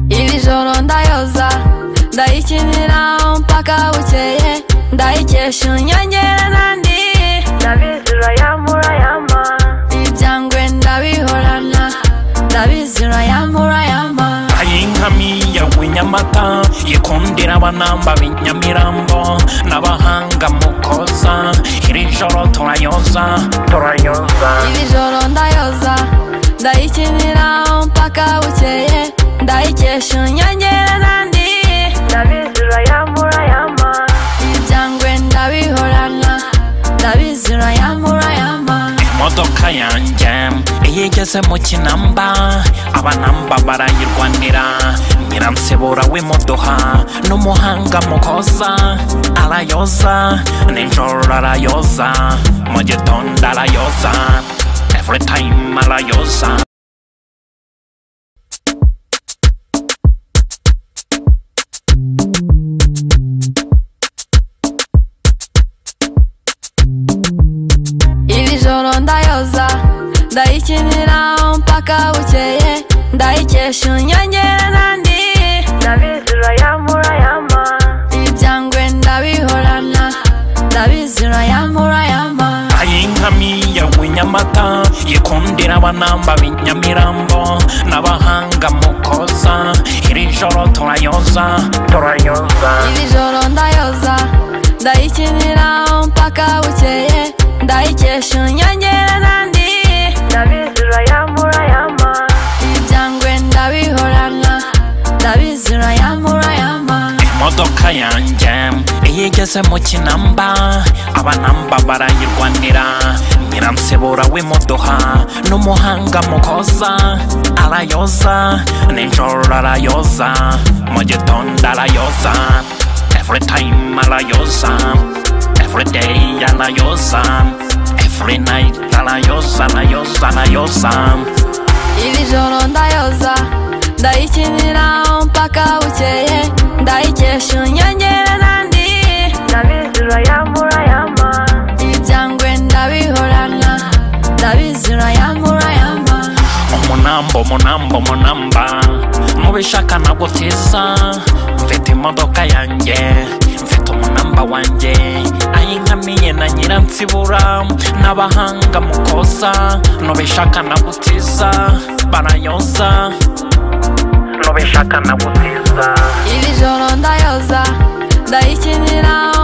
imisoro ndayoza ndayikinira mpaka bukeye ndayikesha unyongera nandi ndabizi urayamura yama ibyangwe ndabihorana ndabizi urayamura yama ay'inkamiya w'inyamata yikundira abanamba b'inyamirambo n'abahanga mukoza iri joro turayoza turayoza iri joro ndayoza ndayikinira mpaka bukeye ndayikesha unyongera nandi ndabizi urayamura yama ibyangwe ndabihorana ndabizi urayamura yama imodoka yanjye iyo igeze mu kinamba abanamba barayirwanira nyiransibura w'imuduha n'umuhanga mukoza arayoza nijoro arayoza mu gitondo arayoza every time arayoza iri joro ndayoza ndayikinira mpaka bukeye ndayikesha unyongera nandi ndabizi urayamura yama ibyangwe ndabihorana ndabizi urayamura yama ay'inkamiya w'inyamata yikundira abanamba b'inyamirambo n'abahanga mukoza iri joro turayoza turayoza iri joro ndayoza ndayikinira mpaka bukeye ndayikesha unyongera nandi ndabizi urayamura yama ibyangwe ndabihorana ndabizi urayamura yama imodoka yanjye iyo igeze mu kinamba abanamba barayirwanira nyiransibura w'imuduha n'umuhanga mukoza arayoza nijoro arayoza mu gitondo arayoza every time arayoza every day arayoza every night arayoza arayoza arayoza iri joro ndayoza ndayikinira mpaka bukeye ndayikesha unyongera nandi ndabizi urayamura yama ibyangwe ndabihorana ndabizi urayamura yama umunamba umunamba umunamba mubishaka nagutiza mfite imodoka yanjye mfite umunamba wanjye ayinkamiye na nyiransibura n'abahanga mukoza nubishaka nagutiza barayoza nubishaka nagutiza iri joro ndayoza ndayikinira